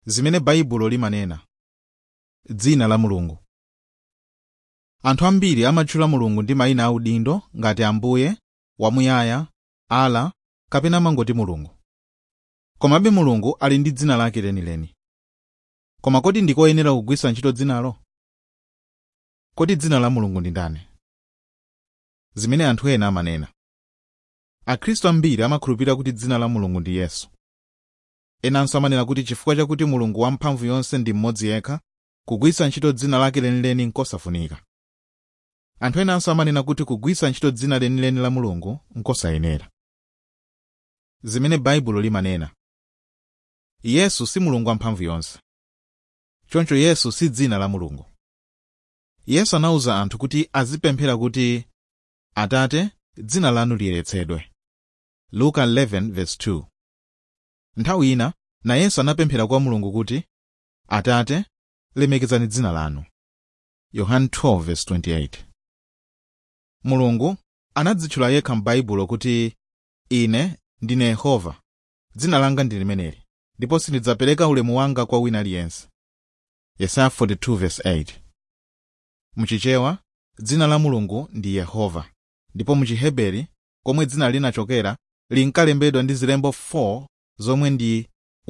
zimene baibulo limanena dzina la mulungu anthu ambiri amatchula mulungu ndi mayina audindo ngati ambuye wamuyaya ala kapena mangoti mulungu komabe mulungu ali ndi dzina lake lenileni koma kodi ndikoyenera kugwiritsa ntchito dzinalo kodi dzina la mulungu ndi ndani zimene anthu ena amanena akhristu ambiri amakhulupirira kuti dzina la mulungu ndi yesu enanso amanena kuti chifukwa chakuti mulungu wamphamvu yonse ndi mmodzi yekha kugwiritsa ntchito dzina lake lenileni nkosafunika anthu enanso amanena kuti kugwiritsa ntchito dzina lenileni la mulungu nkosayenera zimene baibulo limanena yesu si mulungu wamphamvu yonse choncho yesu si dzina la mulungu yesu anawuza anthu kuti azipemphera kuti atate dzina lanu liyeretsedwe luka 11:2 nthawi ina nayenso anapemphera kwa mulungu kuti atate lemekezani dzina lanu yohane 12:28 mulungu anadzitchula yekha m'baibulo kuti ine ndine yehova dzina langa ndi limeneli ndipo sindidzapereka ulemu wanga kwa wina aliyense yesaya 42:8 muchichewa dzina la mulungu ndi yehova ndipo muchiheberi komwe dzina linachokera linkalembedwa ndi zilembo 4 zomwe ndi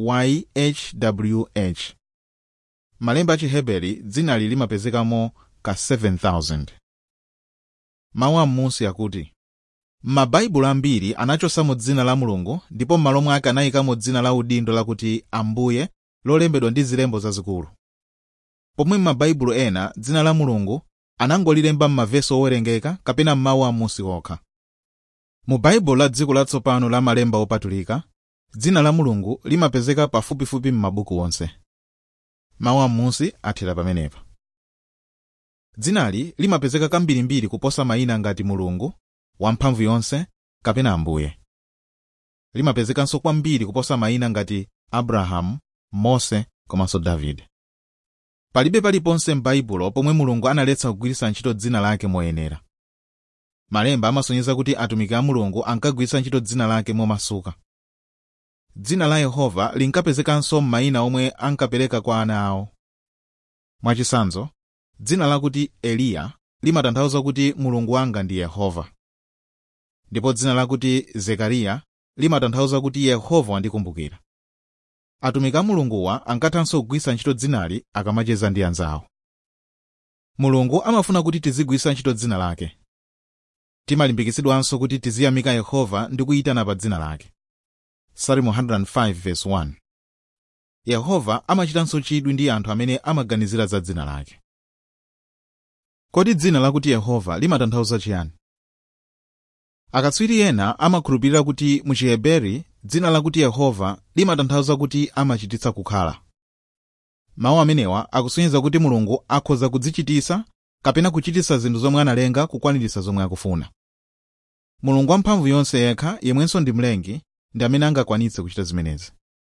yhwh malemba a chiheberi dzinali limapezekamo ka 7000 mawu am'munsi akuti m'mabaibulo ambiri anachosamo dzina la mulungu ndipo m'malo mwake anayikamo dzina la udindo lakuti ambuye lolembedwa ndi zilembo zazikulu pomwe m'mabaibulo ena dzina la mulungu anangolilemba m'mavesi owerengeka kapena m'mawu am'munsi okha mu baibulo la dziko latsopano la malemba opatulika dzina la mulungu limapezeka pafupifupi m'mabuku onse mawu am'munsi athera pamenepa dzinali limapezeka kambirimbiri kuposa mayina ngati mulungu wamphamvu yonse kapena ambuye limapezekanso kwambiri kuposa mayina ngati abrahamu mose komanso davide palibe paliponse m'baibulo pomwe mulungu analetsa kugwiritsa ntchito dzina lake moyenera malemba amasonyeza kuti atumiki a mulungu ankagwiritsa ntchito dzina lake momasuka dzina la yehova linkapezekanso m'mayina omwe ankapereka kwa ana awo mwachitsanzo dzina lakuti eliya limatanthauza kuti mulungu wanga ndi yehova ndipo dzina lakuti zekariya limatanthauza kuti yehova wandikumbukira atumiki a mulunguwa ankathanso kugwiritsa ntchito dzinali akamacheza ndi anzawo mulungu amafuna kuti tizigwiritsa ntchito dzina lake timalimbikitsidwanso kuti tiziyamika yehova ndi kuyitana pa dzina lake Psalm 105:1 yehova amachitanso chidwi ndi anthu amene amaganizira za dzina lake kodi dzina lakuti yehova limatanthauza chiyani akatswiri ena amakhulupirira kuti mu chiheberi dzina lakuti yehova limatanthauza kuti amachititsa kukhala mawu amenewa akusonyeza kuti mulungu akhoza kudzichititsa kapena kuchititsa zinthu zomwe analenga kukwaniritsa zomwe akufuna mulungu wamphamvu yonse yekha yemwenso ndi mlengi ndi amene angakwanitse kuchita zimenezi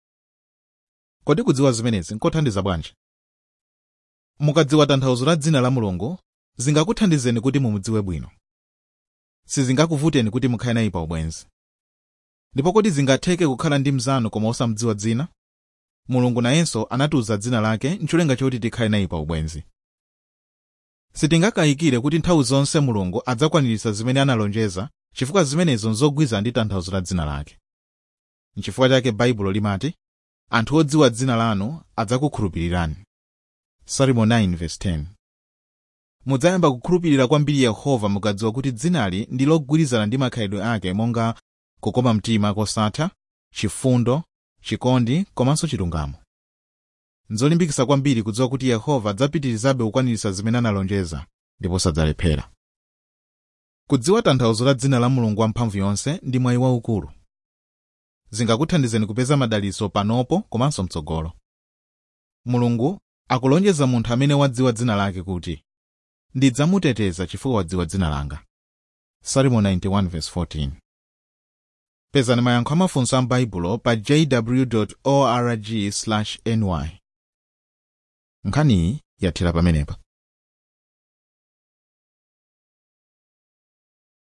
kodi kudziwa zimenezi nkothandiza bwanji mukadziwa tanthauzo la dzina la mulungu zingakuthandizeni kuti mumudziwe bwino sizingakuvuteni kuti mukhale naye pa ubwenzi ndipo kodi zingatheke kukhala ndi mnzanu koma osamudziwa dzina mulungu nayenso anatiuza dzina lake ncholinga choti tikhale naye pa ubwenzi sitingakayikire kuti nthawi zonse mulungu adzakwaniritsa zimene analonjeza chifukwa zimenezo nzogwirizana ndi tanthauzo la dzina lake nchifukwa chake baibulo limati anthu odziwa dzina lanu adzakukhulupirirani salimo 9:10 mudzayamba kukhulupirira kwambiri yehova mukadziwa kuti dzinali ndi logwirizana ndi makhalidwe ake monga kukoma mtima kosatha chifundo chikondi komanso chilungamo nzolimbikitsa kwambiri kudziwa kuti yehova adzapitirizabe kukwaniritsa zimene analonjeza ndipo sadzalephera kudziwa tanthauzo la dzina la mulungu wamphamvu yonse ndi mwayi waukulu zingakuthandizeni kupeza madalitso panopo komanso mtsogolo mulungu akulonjeza munthu amene wadziwa dzina lake kuti ndidzamuteteza chifukwa wadziwa dzina langa salimo 91:14 pezani mayankho amafunso a m'baibulo pa jw org ny nkhaniyi yathera pamenepa